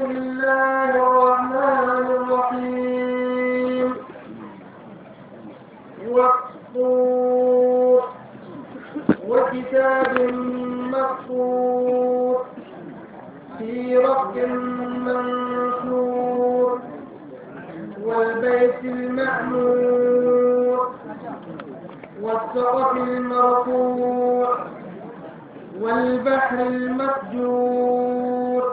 بسم الله الرحمن الرحيم والطور وكتاب مكتوب في رق منشور والبيت المعمور والسقف المرفوع والبحر المسجور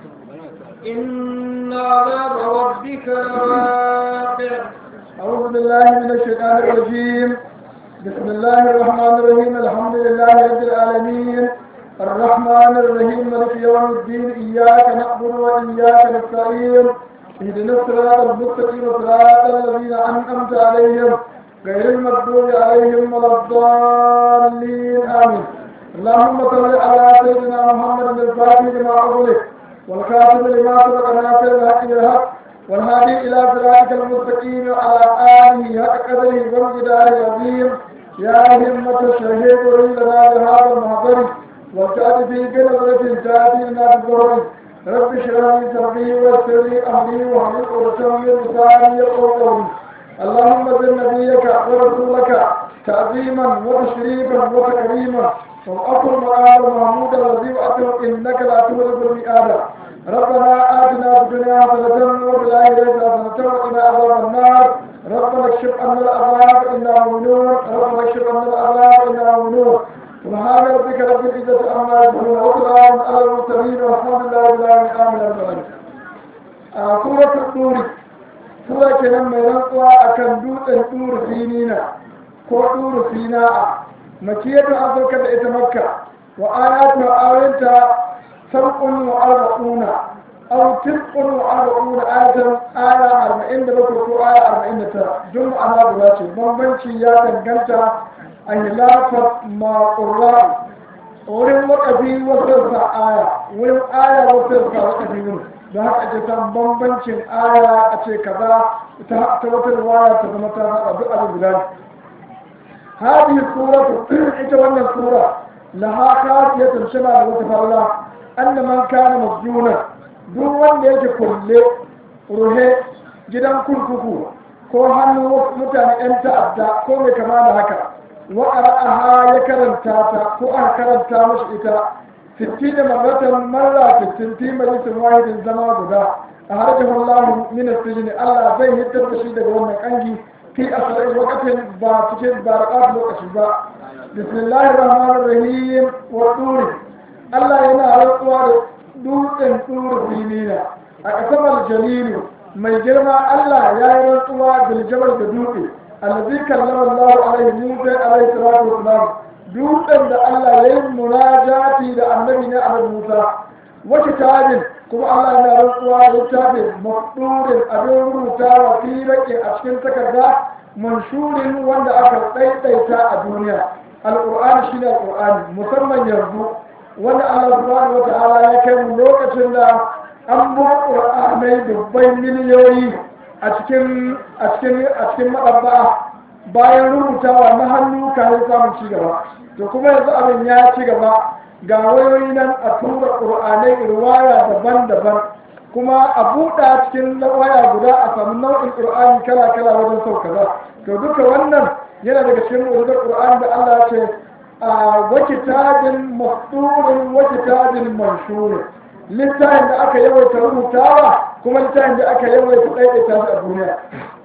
إن عذاب ربك لواقع أعوذ بالله من الشيطان الرجيم بسم الله الرحمن الرحيم الحمد لله رب العالمين الرحمن الرحيم مالك يوم الدين إياك نعبد وإياك نستعين اهدنا الصراط المستقيم صراط الذين أنعمت عليهم غير المغضوب عليهم ولا الضالين آمين اللهم صل على سيدنا محمد الفاتح لما أغلق والكاتب لما سبق ناصر الحق بالحق والهادي إلى صراطك المستقيم وعلى آله حق قدره والجدار العظيم يا همة الشهيد لنا بهذا المحضر وابتعد في بنظرة تأتي لنا بالظهر رب اشرح لي صدري ويسر لي أمري واحلل عقدة من لساني يفقهوا قولي اللهم زد نبيك ورسولك تعظيما وتشريفا وتكريما وأقل مقام محمود الذي وأتم إنك لا تولد المئات ربنا آتنا في الدنيا حسنة وفي الآخرة حسنة وقنا عذاب النار ربنا اكشف عنا العذاب إنا مؤمنون ربنا اكشف عنا العذاب إنا مؤمنون سبحان ربك رب العزة عما يصفون وسلام على المرسلين والحمد لله رب العالمين آمين يا رب العالمين سورة الطور سورة كلام من رنقوا أكن دوت الطور سينينا ko ɗuru sina'a makiyatu an sauka da ita makka wa ayatu awinta sab'un wa arba'una aw tis'un wa arba'una ayatan aya arba'in da bakwai ko aya arba'in da tara duk ana guda ce bambanci ya danganta a hilafar maƙurra wurin wakafi wasu sa aya wurin aya wasu sa wakafi wurin don haka ake san bambancin aya a ce kaza ta wata riwaya ta zama ta zaɓa duk abin guda ne هذه السورة إتوانا السورة لها خاصية شبه وتفرلا أن من كان مسجونا دون يجي كل روحي جدا كل كفو ko hannu mutane 'yan ta'adda ko mai kama da haka wa aha ya karanta ta ko aka karanta mashi ita fitti da marratan marra fittin fi majalisin wahidin zama guda a harjin Allah min asijini Allah zai hitar da shi daga wannan kangi في أسرع وقت باتكين بارقات لوكشبا بسم الله الرحمن الرحيم والطور الله ينا رقوا دور طور سينينا أقسم الجليل mai girma Allah ya yi rantsuwa bil jabal da dutse allazi kallama Allah alaihi Musa alaihi salatu wassalam dutsen da Allah ya yi munajati da annabi ne Ahmad Musa wa kitabin kuma Allah yana rantsuwa littafin maqdurin abin rubutawa fi rake a cikin takarda manshurin wanda aka ɗaiɗaita a duniya alƙur'ani shine alƙur'ani musamman yanzu wanda Allah subhanahu wata'ala ya kai mu lokacin da an buga ƙur'anai dubbai miliyoyi a cikin a cikin a cikin maɗabba bayan rubutawa na hannu kayan samun ci gaba to kuma yanzu abin ya ci gaba ga wayoyi nan a tura ƙur'anai riwaya daban-daban kuma a buɗa cikin waya guda a samu nau'in ƙur'ani kala-kala wajen sau kaza to duka wannan yana daga cikin mu'jizar ƙur'ani da Allah ce a wakitabin mafdurin wakitabin manshurin littafin da aka yawaita rubutawa kuma littafin da aka yawaita ɗaiɗaita shi a duniya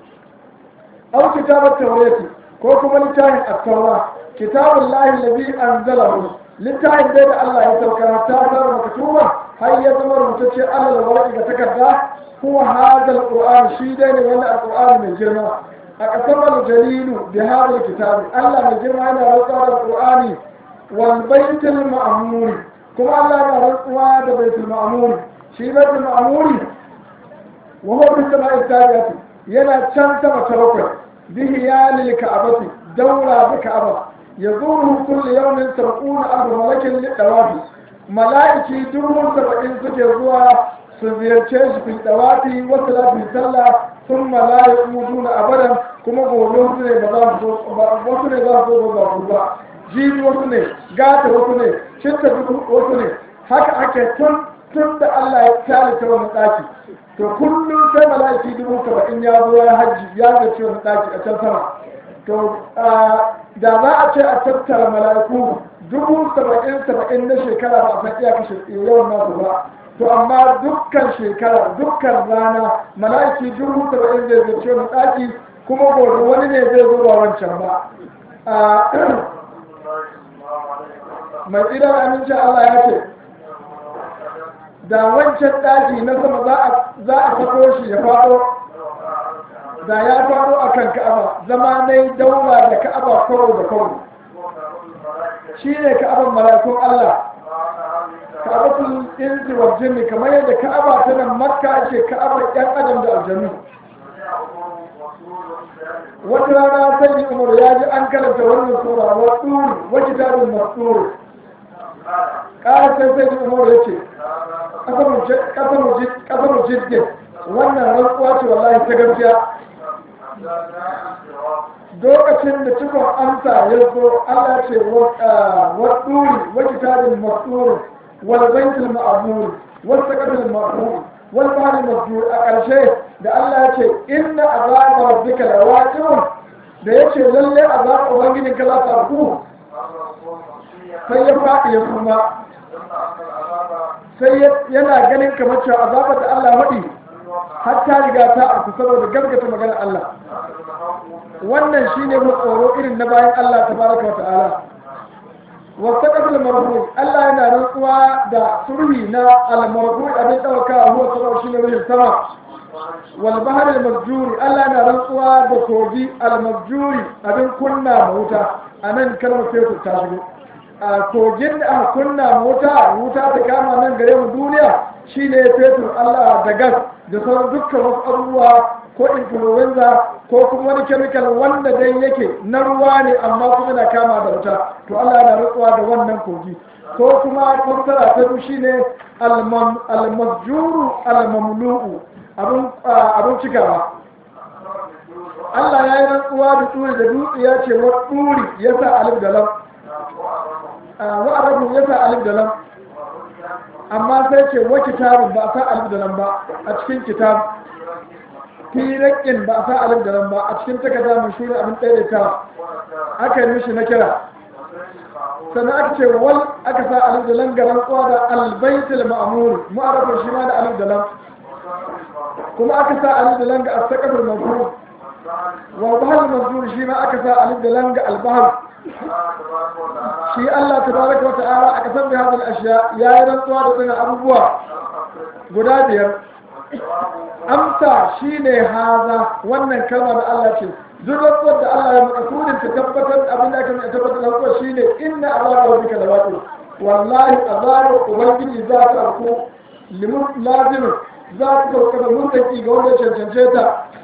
au kitabar taurati ko kuma littafin at-taura kitabun lahi lazi anzalahu littafin dai da Allah ya sauka ta zama maktuban har ya zama rubutacce Allah da warki ga takarda huwa hadal qur'an shi dai ne wannan alqur'ani mai girma a kasar jalilu bi hadal kitabi Allah mai girma yana rantsuwa da qur'ani wal baitul ma'mur kuma Allah yana rantsuwa da baitul ma'mur shi baitul ma'mur wa huwa bis sama'i tabi'ati yana can sama ta bakwai bihi ya lil ka'abati daura bi ka'aba yazuruhu kullu yawmin sab'una alf malakin lidawafi mala'iki dubu saba'in suke zuwa su ziyarce shi fi dawafi wasu lafi sallah sun mala'iku mutuna abadan kuma gobe wasu ne ba za su zo wasu ne za su zo ba su ba jibi wasu ne gata wasu ne cinta wasu ne haka ake tun tun da Allah ya kyale ta wani ɗaki to kullum sai mala'iki dubu saba'in ya zo ya hajji ya zace wani ɗaki a can sama to da za a ce a tattara mala'iku dubu saba'in saba'in na shekara ba a san iya kashe yawan nasu ba to amma dukkan shekara dukkan rana mala'iki dubu saba'in zai zace wani ɗaki kuma gobe wani ne zai zo ba wancan ba mai tsirar aminci Allah ya ce da wancan ɗaki na sama za a sako shi ya faɗo da ya faɗo a kan ka'aba zama na yi daura da ka'aba kawo da kawo shi ne ka'aban malakun Allah ka'abatul inzi wa jinni kamar yadda ka'aba ta nan makka ce ka'abar yan adam da aljanu wata rana sai umar ya ji an karanta wannan sura wa tsuri wa kitabun mastur ƙara sai sai umar ya ce ƙasar jirgin wannan rantsuwa ce wallahi ta gaskiya lokacin da cikon amsa ya zo Allah ce wa ɗuri wa kitabin mastur wal baitul ma'mur wal saqatul ma'mur wal bahri masjur a ƙarshe da Allah ya ce inna azaba rabbika lawaqi'un da yace lalle azaba ubangijin ka za ta ku sai ya faɗi ya kuma sai yana ganin kamar cewa azabar da Allah waɗi har ta riga ta arku saboda gaskata maganar Allah wannan shine mu tsoro irin na bayan Allah tabaraka wa ta'ala wa saqatul marfu Allah yana rantsuwa da surhi na al-marfu abin dauka huwa sabab shine ruhin sama wal bahr al-masjuri Allah yana rantsuwa da kogi al-masjuri abin kunna wuta anan kalmar sai ta shigo a kogin da aka kunna wuta wuta ta kama nan gare mu duniya shine fetur Allah da gas da sauran dukkan wasu abubuwa ko influenza ko kuma wani chemical wanda dai yake na ruwa ne amma kuma na kama da wuta to Allah yana rutsuwa da wannan kogi ko kuma fassara ta biyu shine al-masjuru al-mamlu'u abun abun cikawa Allah ya yi rantsuwa da turi da dutse ya ce wa turi ya sa alif da lam wa arabu ya sa alif da lam amma sai ce wa kitabun ba a sa alif da lam ba a cikin kitab firakin ba a sa alif da lam ba a cikin takarda mai shuri abin daidaita aka yi mishi na kira sannan aka ce wal aka sa alif da lam ga rantsuwa da albaitul ma'mur mu arabu shi ma da alif da lam kuma aka sa alif da lam ga as-saqaful mafhum wa bahal mazkur shi ma aka sa alif da lam ga al-bahr shi Allah tabaraka wa ta'ala aka san bi hadal ashiya ya yi rantsuwa da tsina abubuwa guda biyar amsa shine haza wannan kalma da Allah ce duk rantsuwar da Allah ya makasudin ta tabbatar abin da aka mai tabbatar da rantsuwar shine inna azaba rabbika lawaqi wallahi azaba ubangiji za ta arko limun lazimin za ta sauka da mutaki ga wanda ya cancance ta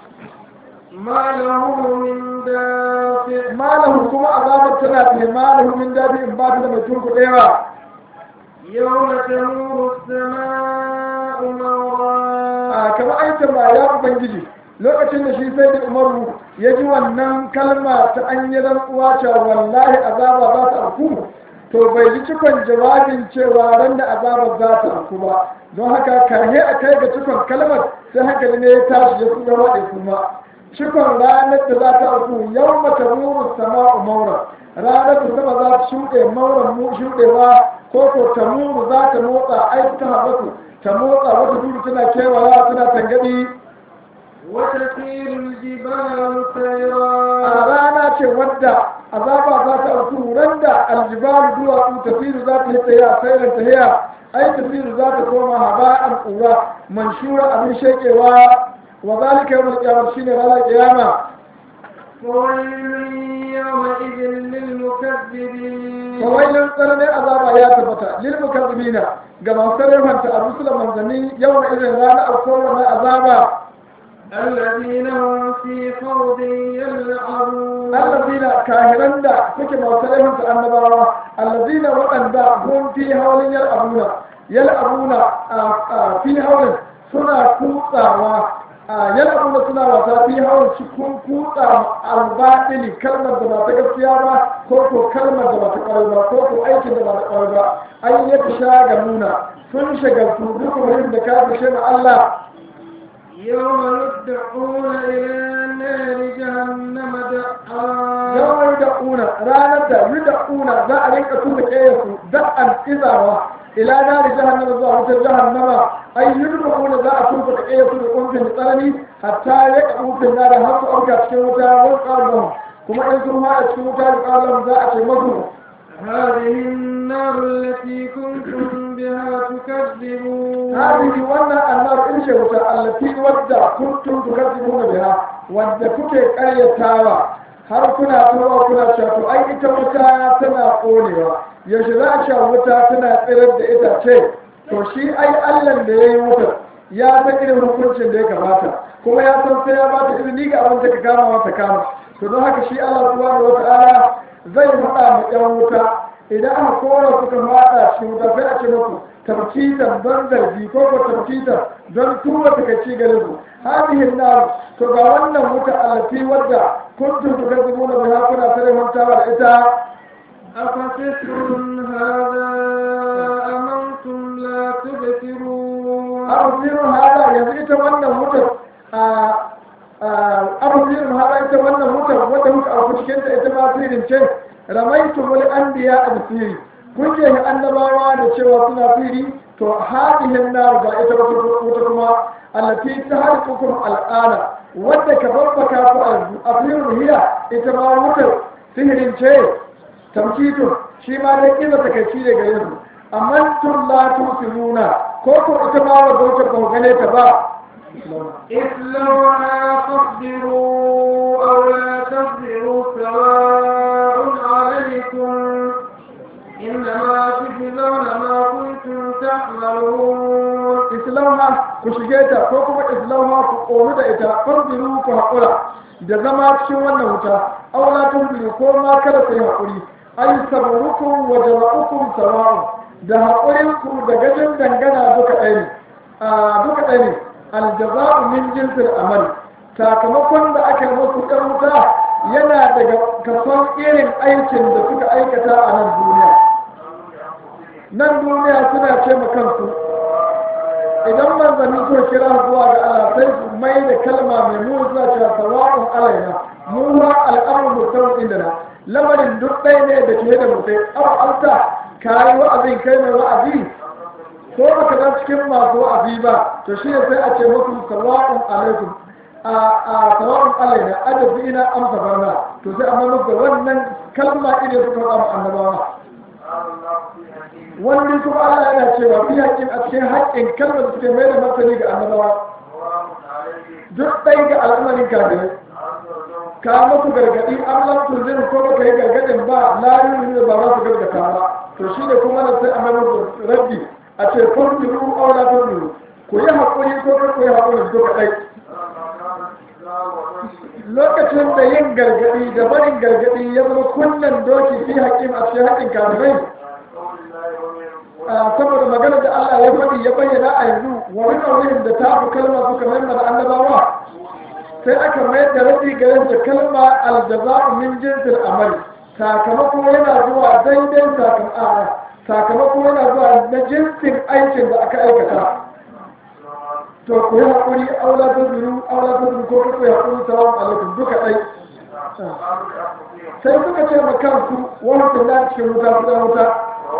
ما له من دافع malahu kuma azabar tana da malahu min dadi in ba ta da mai turku ɗaya يوم تمور السماء مورا a kamar aikin ba ya ubangiji lokacin da shi sai da umaru ya ji wannan kalma ta an yi rantsuwa cewa wallahi azaba za ta auku to bai ji cikon jawabin cewa ran da azaba za ta auku ba don haka kahe a kai ga cikon kalmar sai hankali ne ya tashi ya kuma waɗe kuma cikon ranar da za ta auku yau mata muru sama'u maura ranar da sama za ta shuɗe mauran mu shuɗewa ko ko ta muru za ta motsa ai ta haɓatu ta motsa wata dudu tana kewaya tana tangaɗi وتسير الجبال a سيرا rana ce wadda azaba za ta auku ran da aljibalu duwatsu tafiru za ta yi tsaya sairan tahiya ai tafiru za ta koma haba'an ƙura manshura abin shekewa wa zalika yawmal qiyamah shine ranar qiyama فويل يومئذ للمكذبين fawailin tsananin azaba ya tabbata lil mukazzibina ga masu sarrafanta a rusulan manzanni yawan irin ranar alkawar na azaba الذين هم في خوض يلعبون allazina kahiran da suke masu sarrafanta annabawa allazina waɗanda hun fi haulin yal'abuna yal'abuna a fi haulin suna kutsawa a yal'abuna suna wasa fi hawan cikin kutsa albaɗili kalmar da ba ta gaskiya ba ko ko kalmar da ba ta ƙwarai ba ko ko aikin da ba ta ƙwarai ba an yi ta sha ga nuna sun shagaltu duk wurin da ka fi ma Allah يوم يدعون إلى نار جهنم دعا yawon da una ranar da yi da una za a rinka tuna ƙeyarsu da'an izawa ila nari jahannama zuwa wutar jahannama ai yi da una za a tuka da ƙeyarsu da ƙunfin tsanani hatta ya ka ƙunfin na da har su auka cikin wuta wani ƙarfin kuma in sun haɗa cikin wuta da ƙarfin za a ce masu هذه النار التي كنتم بها تكذبون هذه wannan annar in ce wuta allati wadda kuntum tukadzibuna biha wadda kuke ƙaryatawa har kuna tunawa kuna cewa to ai ita wuta tana ƙonewa yaushe za a sha wuta tana tsirar da itace to shi ai Allah da ya yi wutar ya san irin hukuncin da ya kamata kuma ya san sai ya bata izini ga abin da ka kama mata kama to don haka shi Allah subhanahu wata'ala zai faɗa ma ƴan wuta idan aka kora suka faɗa cikin wuta sai a ce muku tabkitan don zargi ko ko tabkitan don tura takaici gare su hadihin nar to ga wannan wuta alati wadda kuntum tukadzibuna biha kuna tare mantawa da ita أفسحر هذا أم أنتم لا تبصرون arzirin hada yanzu ita wannan wutar arzirin hada ita wannan wutar wadda muka auku cikin ta ita ma sirin ce ramaitu mul anbiya a siri kun je annabawa da cewa suna siri to hadihin nar ga ita wuta kuma allati tahriqukum al'ana wadda ka babbaka ku a sirin hiya ita ma wutar sihirin ce tamkitun shi ma dai kila takaici ne gare su amma tun la tusiruna ko ko ita ma wadda wutar ba ku gane ta ba اصلوها فاصبروا أو لا تصبروا سواء عليكم إنما تجزون ما كنتم تعملون islama ku shige ta ko kuma islama ku ƙonu da ita farbiru ku haƙura da zama cikin wannan wuta aula tunbiru ko ma kada ku yi haƙuri ai sabrukum wa jama'ukum sawa'un da haƙurin ku da gajin dangana duka ɗaya ne a duka ɗaya ne aljaza'u min jinsil amal sakamakon da aka yi musu ɗan wuta yana daga kason irin aikin da suka aikata a nan duniya nan duniya suna ce ma kansu idan manzanni suka kira zuwa ga Allah sai su mai da kalma mai muni suna cewa sawa'un alaina mu ma al'amru mutum inda na lamarin duk ɗaya ne da ke da mutai aw alta kai wa'azin kai mai wa'azi ko baka dan cikin masu wa'azi ba to shi ne sai a ce muku sawa'un alaikum a a sawa'un alaina adabi ina amsa barna to sai amma muku wannan kalma idan suka faɗa mu annabawa wani kuma Allah yana cewa fi haƙƙin a cikin haƙƙin kalmar da suke mai da martani ga annabawa duk ɗai ga al'amarin kafirai ka musu gargaɗi an lamtu zai ko baka yi gargaɗin ba larin da ba za su gargata ba to shi ne kuma nan sai a mai musu rabbi a ce farfiru aula farfiru ku yi haƙuri ko kar ku yi haƙuri duka ɗai lokacin da yin gargaɗi da barin gargaɗi ya zama kunnen doki fi haƙƙin a cikin haƙƙin kafirai saboda magana da Allah ya faɗi ya bayyana a yanzu wa min wurin da ta fi kalma suka mai da annabawa sai aka mayar da rabi garin da kalma aljaza'u min jinsil amal sakamako yana zuwa daidai sakamako yana zuwa na jinsin aikin da aka aikata to ku yi haƙuri aula ta zuru aula ta zuru ko ku yi haƙuri salamu alaikum duka ɗai sai suka ce ma kansu wani tunda cikin wuta su wuta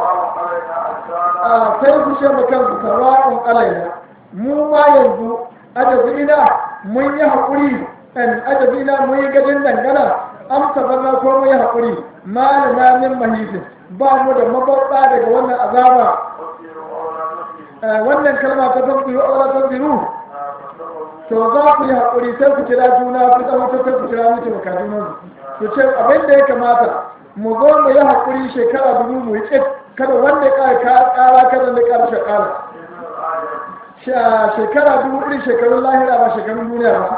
a sai su ce ma kansu sawa'un alaina mu ma yanzu ajazina mun yi haƙuri an ajazina mun yi gajin dangana amsa banna ko mun yi haƙuri malina min mahisin ba mu da mabauɗa daga wannan azaba wannan kalma ta tasbiru aula tasbiru to za ku yi haƙuri sai ku kira juna ku zama ta sai ku kira miki maka juna su ce abin da ya kamata mu zo mu yi haƙuri shekara dubu mu yi tsit kada wanda ya ƙara ƙara kada da ƙara shekara shekara dubu irin shekarun lahira ba shekarun duniya ba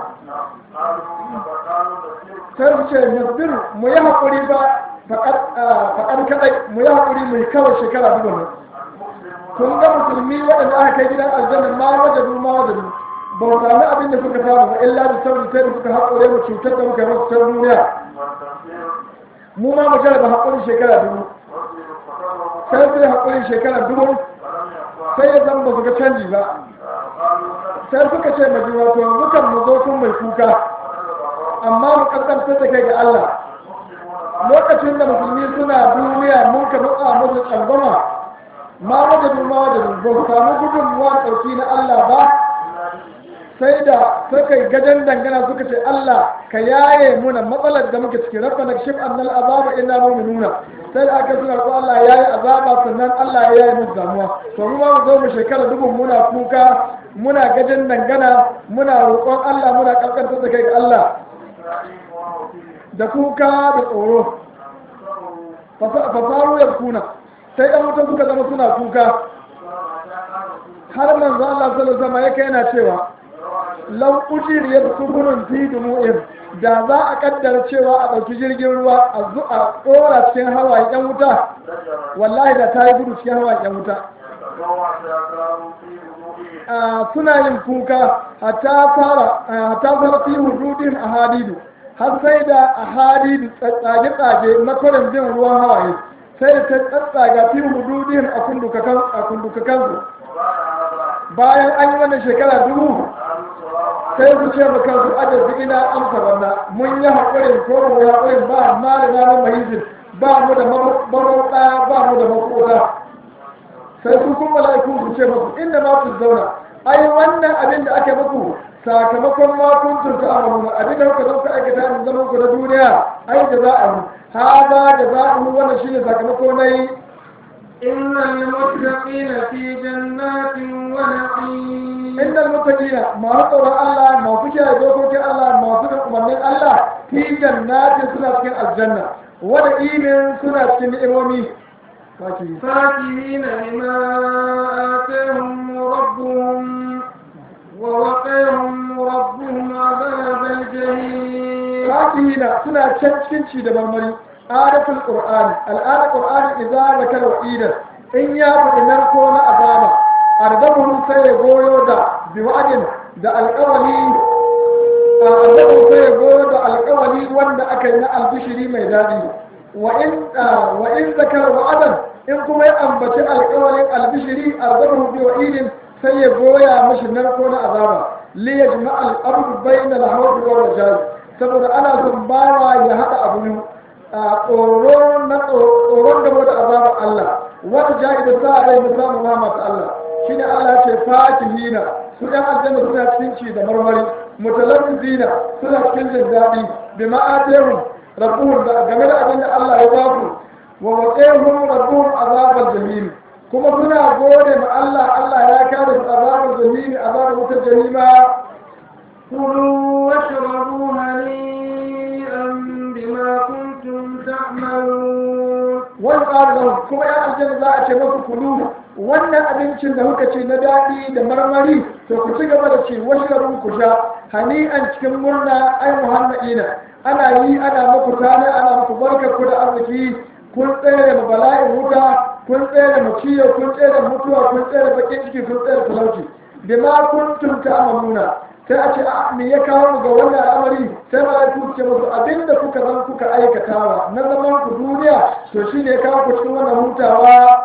sai su ce nasbiru mu yi haƙuri ba faƙar kaɗai mu yi haƙuri mu yi kawai shekara dubu ne kun ga musulmi waɗanda aka kai gidan aljanna ma wajadu ma wajadu ba mu sami abin da suka samu ba illa da sauri sai da suka haƙure mu cutar da muka yi masu ta duniya mu ma mu jarraba haƙurin shekara dubu sai sai haƙurin shekara dubu sai ya zama ba su ga canji ba sai suka ce ma juna to yanzu kan mu zo kun mai kuka amma mu kaskantar da kai ga Allah lokacin da musulmi suna duniya mun ka nutsa musu tsangwama ma wajen ma wajen ba su samu gudunmuwa ɗauki na Allah ba sai da suka yi gajen dangana suka ce Allah ka yaye muna matsalar da muke ciki rabbana kashif annal azaba inna mu'minuna sai da aka suna ko Allah ya yi azaba sannan Allah ya yaye musu damuwa to mu ma mu zo mu shekara dubun muna kuka muna gajen dangana muna roƙon Allah muna kaskantar da kai ga Allah da kuka da tsoro fasaru ya kuna sai ɗan mutum suka zama suna kuka har manzo Allah sallallahu alaihi wasallam yake yana cewa lau ujiriyar sufurin fi dumu'in da za a kaddara cewa a ɗauki jirgin ruwa a zu a ɗora cikin hawayen yan wuta wallahi da ta yi gudu cikin hawayen yan wuta suna yin kuka hatta fara hatta fara fi hududin a hadidu har sai da a hadidu tsage-tsage makwarin bin ruwan hawaye sai da ta tsatsaga fi hududin a kundukakansu bayan an yi wannan shekara dubu sai su ce ba kansu ajabi ina amsa wannan mun yi haƙurin ko mu yi haƙurin ba amma da namun mahizin ba mu da marauta ba mu da makota sai su kuma mala'iku su ce masu inda ma su zauna ai wannan abin da ake muku sakamakon ma kun turta amaluna abin da kuka zo ka aikata mun zaman ku na duniya ai da za a mu hada da za a mu wannan shine sakamako na yi إن المتقين في جنات ونعيم inda mutakina masu tsoron Allah masu kiyaye dokokin Allah masu da umarnin Allah fi jannati suna cikin aljanna wada imin suna cikin ni'imomi Baki. فاكهين بما آتاهم ربهم ووقاهم ربهم عذاب الجحيم fakihina suna can cikin ci da marmari adatul qur'ani al'ada qur'ani idza zakara wa'idan in ya faɗi narko na azaba ardabuhum sai ya goyo da biwadin da alƙawali ardabuhum sai ya goyo da alƙawali wanda aka yi na albishiri mai daɗi wa in wa in zakara wa'adan in kuma ya ambaci alƙawalin albishiri ardabuhum bi wa'idin sai ya goya mashi narko na azaba li yajma al-abdu bayna al-hawd wal rajal saboda ana son bawa ya haɗa abu a tsoro na tsoron gaba da azabar Allah wata jahi da sa rai na samun rahama ta Allah shine Allah ce fakihina su ɗan aljanna suna cikin ci da marmari mutalabbizina suna cikin jin daɗi bi ma'atihum rabbuhum da game da abin da Allah ya baku wa waqihum rabbuhum azabal jahim kuma suna gode ma Allah Allah ya kare su azabal jahim azabar wutar jahima كلوا واشربوا هنيئا بما كنتم تعملون wani ƙarin kuma ya aljanna za a ce masu kulu wannan abincin da kuka ce na daɗi da marmari to ku ci gaba da ci washrabun ku sha hani'an cikin murna ai muhanna'ina ana yi ana muku tana ana muku barka ku da arziki kun tsere da bala'in wuta kun tsere da maciyo kun tsere da mutuwa kun tsere da bakin ciki kun tsere da talauci bima kuntum ta'maluna sai a ce a me ya kawo mu ga wannan al'amari sai malaiku ce musu abinda kuka zan kuka aikatawa na zaman ku duniya to shine ya kawo ku cikin wannan hutawa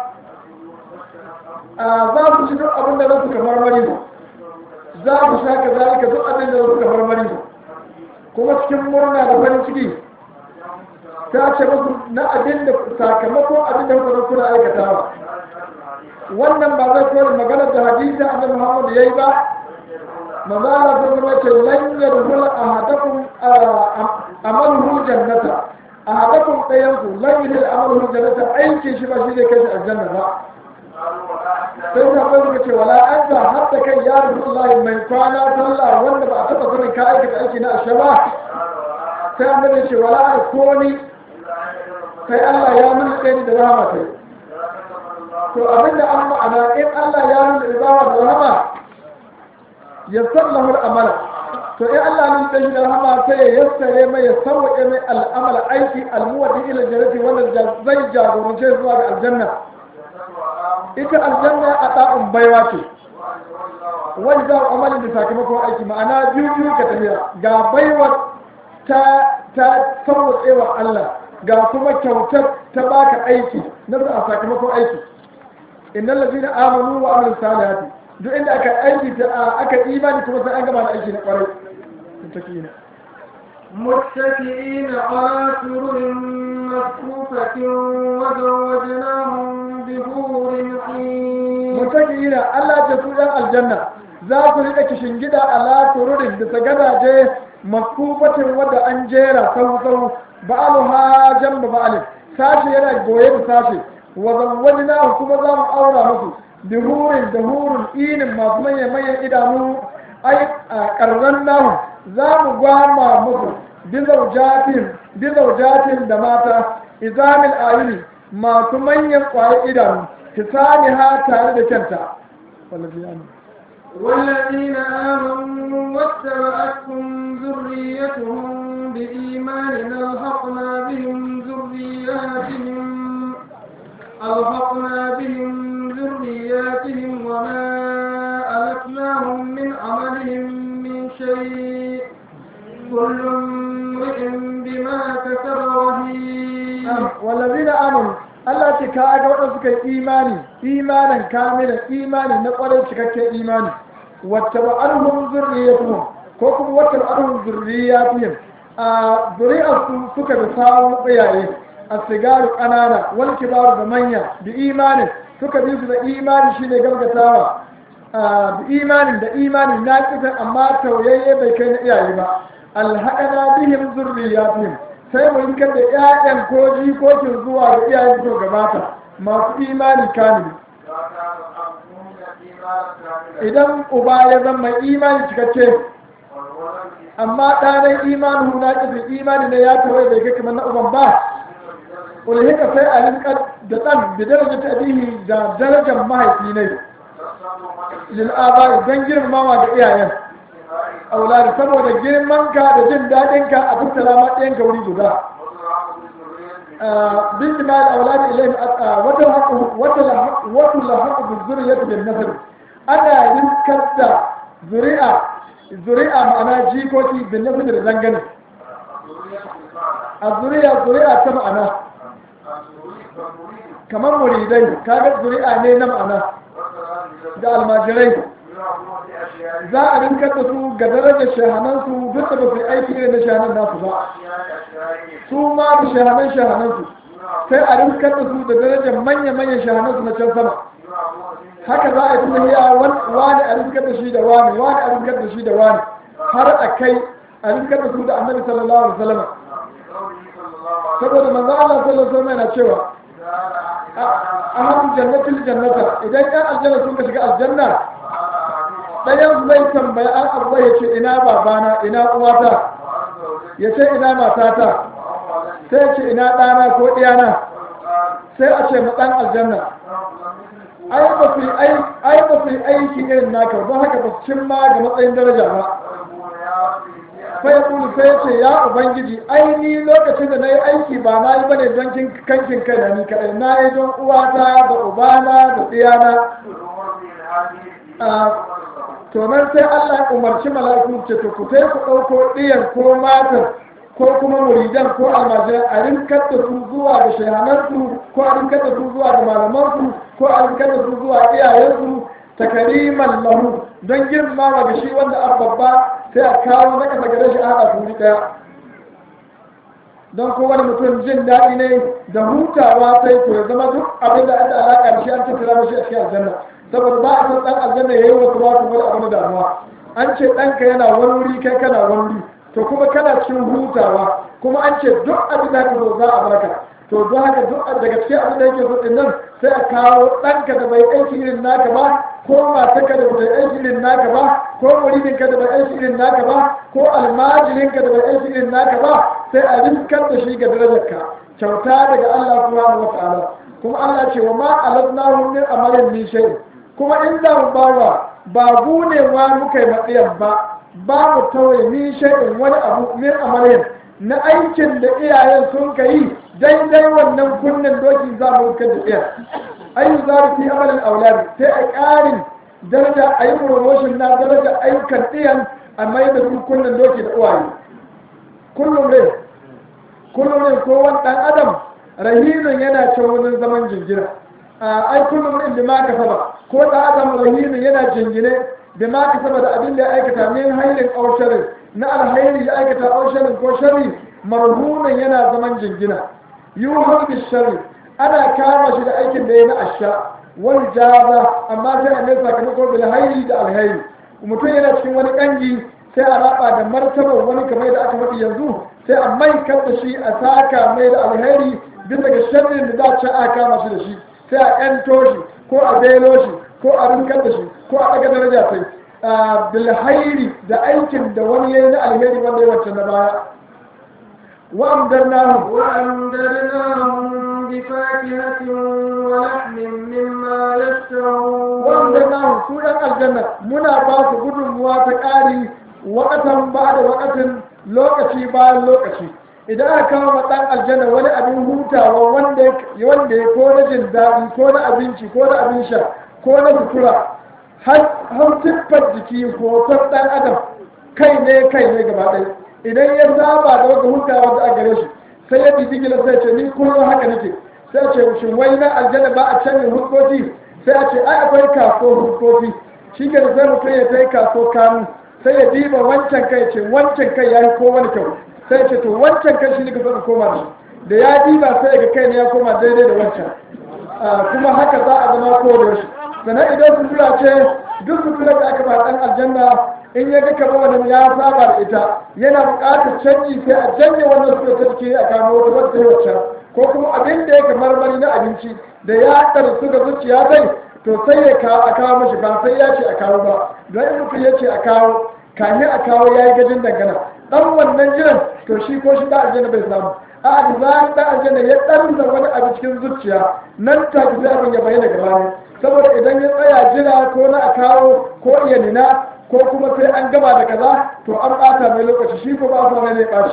a za ku ci duk abin da za su kamar mari za ku sha ka zalika duk abin da za su kamar mari kuma cikin murna da farin ciki ta ce musu na abin da sakamakon abin da kuka zan kuna aikatawa wannan ba zai kore maganar da hadisi annabi Muhammad yayi ba manzo Allah sun zama ce lan yadkhul ahadakum amaluhu jannata ahadakum dayan ku lan yadkhul amaluhu jannata aikin shi ba shi zai kai shi aljanna ba sai ta bai suka ce wala anta hatta kai ya rasulullahi mai kwana sallah wanda ba a taba sanin ka aikata aiki na ashe ba sai annabi ya ce wala ko ni sai Allah ya nuna kai ni da rahama sai to abinda an ma'ana in Allah ya nuna izawa da rahama ya sallahu al'amala to in Allah nan da shi da rahama sai ya yassare mai ya sauke mai al'amala aiki almuwadi ila jannati wanda zai jagorance zuwa ga aljanna ita aljanna a ɗa'un baiwa ce wani za amalin da sakamakon aiki ma'ana biyu biyu ka tafiya ga baiwa ta ta sauwatsewa Allah ga kuma kyautar ta baka aiki na a sakamakon aiki innal ladina amanu wa amilus salihati duk inda aka aiki ta aka imani kuma sai an gama da aiki na kwarai mutakina متكئين على سرر مصفوفة وزوجناهم بحور عين mutakina Allah ta su ɗan aljanna za su riƙa kishin gida ala tururin da ta gadaje makufatin wadda an jera sau sau ba'alu ha jamba ba'alin sashi yana goye da sashi wa zawwani na kuma za mu aura musu bi hurin da hurin inin masu manyan manyan idanu ai a ƙarran nahu za mu gwama musu bi zaujatin da mata izamin ayuni masu manyan ƙwaye idanu tisani ha tare da kyanta wallafi ya والذين آمنوا واتبعتهم ذريتهم بإيمان ألحقنا بهم ذرياتهم ألحقنا بهم ذرياتهم وما ألتناهم من عملهم من شيء كل امرئ بما كسب رهين والذين آمنوا Allah ce ka ga waɗanda suka yi imani imanin kamilan imani na ƙwarar cikakken imani wata ba alhum zurriyatuhum ko kuma wata ba alhum zurriyatuhum a zuri'ar su suka da samun tsayaye a sigaru ƙanana wani kibaru da manya da imanin suka bi su da imani shine gargatawa da imanin da imani na kisan amma tauyayye bai kai na iyaye ba alhaɗana bihim zurriyatuhum sai mu yi da ƴaƴan ko jikokin zuwa ga iyayen to gabata masu imani kamili idan uba ya zama imani cikakke amma ɗanen imanin na ƙasa imani ne ya tawaye bai kai kamar na uban ba ulhika sai a rinka da ɗan da daraja ta abihi da darajar mahaifi ne lil'aba don girmamawa ga iyayen aulari saboda girmanka da jin daɗinka a tattara ma ɗayanka wuri guda bin jima'i aulari ilayhim wata wata lahaku bi zuriyati bin nasr ana rinkar da zuri'a zuri'a ma'ana jikoki bin nasr da zangane a zuri'a zuri'a ta ma'ana kamar muridai kaga zuri'a ne na ma'ana da almajirai za a rinkar da su ga darajar shahanansu duk da ba su yi aiki irin na shahanan nasu ba su ma da shahanan shahanansu sai a rinkar da su da darajar manya-manyan shahanansu na can sama haka za a yi tunaniya wani a rinkar da shi da wani wani a rinkar da shi da wani har a kai a rinkar da su da annabi sallallahu alaihi wasallam saboda manzo Allah sallallahu alaihi wasallam yana cewa ahadu jannatil jannata idan kan aljanna sun ka shiga aljanna ɗayan zai tambaya an abuwa ya ce ina babana ina uwata ya ce ina matata sai ce ina ɗana ko ɗiyana sai a ce ɗan aljanna ai ba su yi aiki irin naka don haka ba su cimma ga matsayin daraja ba sai ya kulu sai ya ce ya ubangiji ai ni lokacin da na yi aiki ba na yi bane don kankin kai da ni kaɗai na yi don uwata da ubana da ɗiyana to nan sai Allah ya umarci mala'iku ce to ku sai ku ɗauko ɗiyan ko matan ko kuma muridan ko almajiran a rinkar da su zuwa ga shahanarsu ko a rinkar da su zuwa ga malamansu ko a rinkar da su zuwa iyayensu takariman lahu don girmama ga shi wanda an babba sai a kawo na kasa gare shi a haɗa su ɗaya don kowane mutum jin daɗi ne da hutawa sai to ya zama duk abin da aka alaƙa da shi an tattara mashi a cikin aljanna saboda ba a san ɗan aljanna ya yi wasu wasu wani abu na damuwa an ce ɗanka yana wani wuri kai kana wani wuri to kuma kana cikin hutawa kuma an ce duk abin da zo za a baka to don haka duk daga cikin abin da yake so din nan sai a kawo ɗanka da bai aiki irin naka ba ko matarka da bai aiki irin naka ba ko muridinka da bai aiki irin naka ba ko almajirinka da bai aiki irin naka ba sai a riskar da shi ga darajarka kyauta daga Allah subhanahu wa ta'ala kuma Allah ce wa ma aladnahu min amalin min shay'in kuma in za mu bawa ba gunewa muka yi matsayin ba ba mu tawaye min shay'in wani abu min amalin na aikin da iyayen sun ka yi daidai wannan kunnen doki za mu rukar da ɗaya ayu za fi amalin auladi sai a ƙarin daraja a yi promotion na daraja ayyukan ɗiyan a mai da su kullum doki da uwaye kullum ne kullum ne ko wani ɗan adam rahinin yana can wurin zaman jingina ai kullum ne da ma ka saba ko ɗan adam rahinin yana jingine da ma ka saba da abin da ya aikata min hairin ausharin na alhairi ya aikata ausharin ko shari marhunan yana zaman jingina yuhar bi shari ana kama shi da aikin da ya na asha wani jaza amma sai a mai sakamako bil hairi da alhairi mutum yana cikin wani kangi sai a raba da martabar wani kamar da aka faɗi yanzu sai a mai da shi a saka mai da alheri bisa ga sharrin da za a a kama shi da shi sai a yanto shi ko a belo shi ko a rinkar da shi ko a ɗaga daraja sai bilhairi da aikin da wani ya yi na alheri wanda ya wancan na baya وأمدرناهم وأمددناهم بفاكهة ولحم مما يشتهون وأمدرناهم سورة الجنة منا باس قدر موافقاري وقتا بعد وقت lokaci bayan lokaci idan aka kawo ma ɗan aljanna wani abin hutawa wanda wanda ya ko na jin daɗi ko na abinci ko na abin sha ko na sutura har siffar jiki hoton ɗan adam kai ne kai ne gaba ɗaya idan ya saba da wata hutawa da a gare shi sai ya bibi gila sai ce ni kullum haka nake sai ce shin wai na aljanna ba a canjin hukoki sai a ce ai akwai kaso hukoki shi ke sai mutum ya kai kaso kanu sai ya diba wancan kai ce wancan kai ya yi ko wani kyau sai ce to wancan kai shi ne ka saka koma da shi da ya diba sai ga kai ne ya koma daidai da wancan kuma haka za a zama ko da shi sannan idan sutura ce duk sutura da aka ba dan aljanna in ya ga kaba wani ya saba da ita yana buƙatar canji sai a janye wannan sutura ta ciki a kama wata wata ta wacce ko kuma abin da yake marmari na abinci da ya ɗarsu ga zuciya zai to sai ya kawo a kawo mashi ba sai ya ce a kawo ba don in mutum ya ce a kawo kafin a kawo ya yi gajin dangana dan wannan jiran to shi ko shi da aljanna bai samu a da zaran da aljanna ya dan da wani abu cikin zuciya nan ta ki sai abin ya bayyana gaba ne saboda idan ya tsaya jira ko na a kawo ko iya nina ko kuma sai an gama da kaza to an bata mai lokaci shi ko ba sa mai ne bashi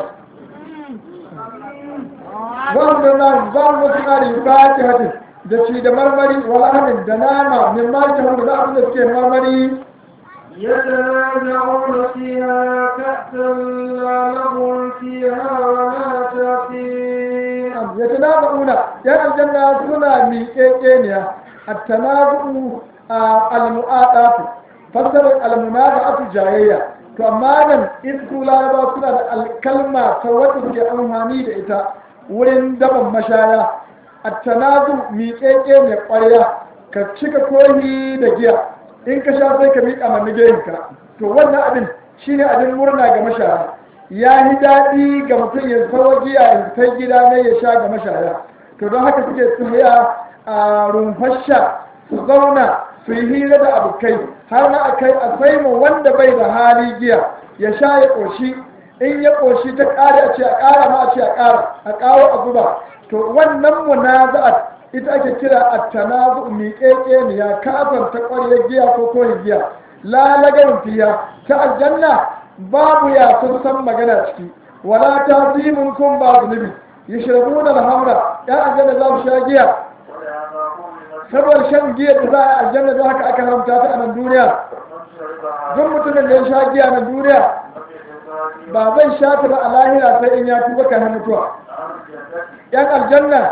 wanda na za mu suna da yukati hadin da ci da marmari wala hadin da nama min ma ta da abin da suke marmari يتنازعون فيها كأسا لا لغو فيها ولا تأثيم يتنازعون يا الجنة سنة ميكيكينيا التنازع المؤاطات فسر المنازعة جاية to amma nan in su laraba suna da alkalma ta wadda suke amfani da ita wurin daban mashaya a tanazu miƙeƙe mai ƙwarya ka cika kohi da giya in ka sha sai ka miƙa manigayinka to wannan abin shine abin murna ga mashaya ya yi daɗi ga mutum ya sawa giya ya kai gida ne ya sha ga mashaya to don haka suke tsaya a rumfasha su zauna su yi hira da abokai har na a kai a saimu wanda bai da hali giya ya sha ya ƙoshi in ya ƙoshi ta ƙara a ce a ƙara ma a ce a ƙara a ƙawo a zuba to wannan munaza'at ita ake kira at-tanazu miƙeƙe ne ya kafar ta ƙwaryar giya ko koyi giya la lagarin fiya ta aljanna babu ya sun san magana ciki wala ta zimin kun ba zunubi yashrabuna al-hamra ya aljanna za su sha giya saboda shan giya da za a aljanna da haka aka haramta ta a nan duniya duk mutumin da ya sha giya na duniya ba zai sha ta ba a lahira sai in ya tuba kan mutuwa yan aljanna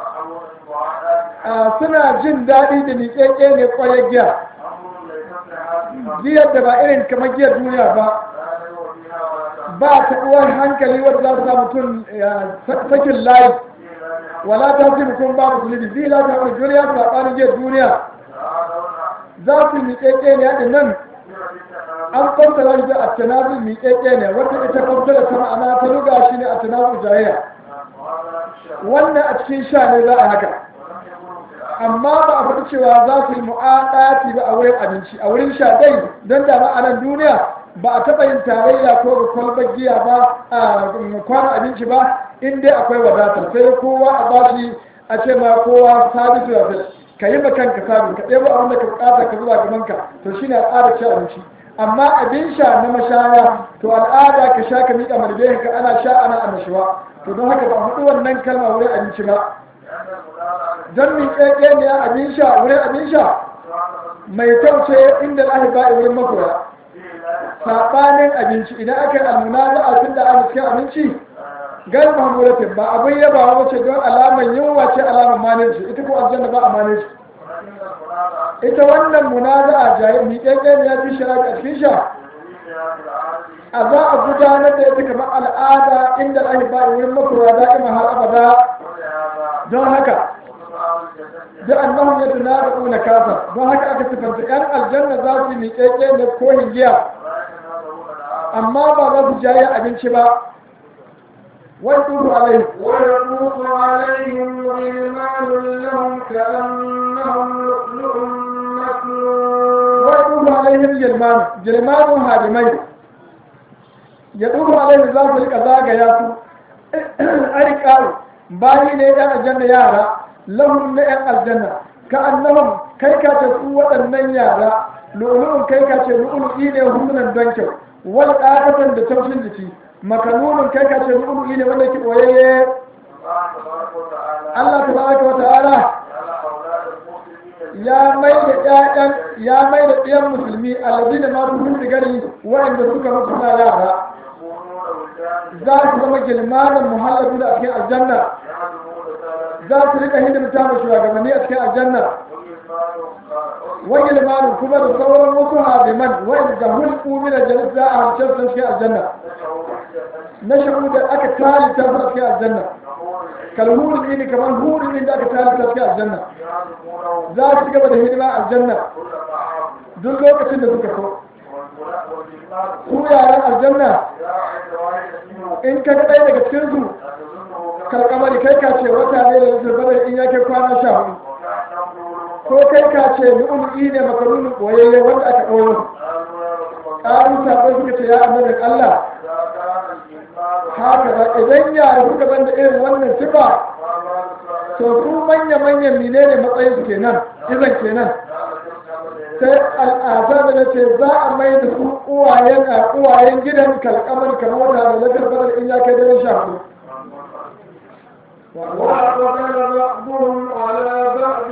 suna jin daɗi da miƙeƙe ne ƙwaye giya giyar da ba irin kamar giyar duniya ba ba ta uwar hankali wadda za su sa mutum sakin layi wala ta fi mutum ba musulmi zai la ta wani duniya ta ɓani giyar duniya za su miƙeƙe ne haɗin nan an fassara shi da attanazu miƙeƙe ne wata ita fassara ta ma'ana ta ruga shi ne attanazu jayayya wannan a cikin sha ne za a haka amma ba a faɗi cewa za su yi mu'aɗati ba a wurin abinci a wurin sha dai don da ma'anar duniya ba a taɓa yin tarayya ko ga kwalbar giya ba a kwana abinci ba in dai akwai wadata sai kowa a bashi a ce ma kowa sabitu ya fi ka yi kanka sabi ka ɗebo abin da ka buƙata ka zuba gabanka to shine al'ada ci abinci amma abin sha na mashaya to al'ada ka sha ka miƙa marbe ka ana sha ana annashuwa to don haka ba a faɗi wannan kalma wurin abinci ba don miƙeƙe ne abin sha wurin abin sha mai tauce inda Allah ba wurin makoya sabanin abinci idan aka yi almunaza a tun da ana cikin abinci gar mahmuratin ba abin yaba wace don alaman yunwa ce alaman manage ita ko aljanna ba a manage ita wannan munaza a miƙaƙƙen ya fi shara a cikin sha a za a gudanar da ita kamar al'ada inda ake ba wurin makoya da'ima har abada don haka da annahum yatanabuna kasa don haka aka sifanta yan aljanna za su miƙeƙe da kohin giya amma ba za su jaye abinci ba wai tuhu alai ويطوف عليهم غلمان لهم كأنهم لؤلؤ مكنون wai tuhu alaihim gilman gilmanun hadimai ya tuhu alaihim za su rika zagaya su arikaru bayi ne yan aljanna yara lahum na yan aljanna ka annahum kai ka ce su waɗannan yara lu'lu'un kai ka ce lu'lu'i ne humunan don kyau wal qafatan da taushin jiki makanunun kai ka ce lu'lu'i ne wanda ke boyayye Allah tabaraka wa ta'ala ya mai da ƴaƴan ya mai da ɗiyan musulmi alladina ma su sigari waɗanda suka mutu suna yara za su zama gilmanin muhallabi da a cikin aljanna za su rika hidimta ma shugabanni a cikin aljanna wani limanin kuma da sauran wasu hadiman wani da hulku min aljanna za a hamsar sun cikin aljanna na shagu da aka talita su a cikin aljanna kalhurin ne kamar hurin ne da aka talita cikin aljanna za su gaba da hidima aljanna duk lokacin da suka so su yaran aljanna in ka ga ɗaya daga cikin su karkamari kai ka ce wata ne da zurbanar in yake kwana sha hudu ko kai ka ce lu'ulu'i ne makarunin ɓoyayye wanda aka ɗoyo ƙarun sabai suka ce ya annabin Allah haka ba idan yara suka zanda irin wannan sifa to su manya-manyan mine ne matsayin su kenan izan kenan sai al'adar da na ce za a mai da su uwayen a uwayen gidan kalkamar kamar wata da lakar badar in ya kai daren sha hudu وأقبل بعضهم على بعض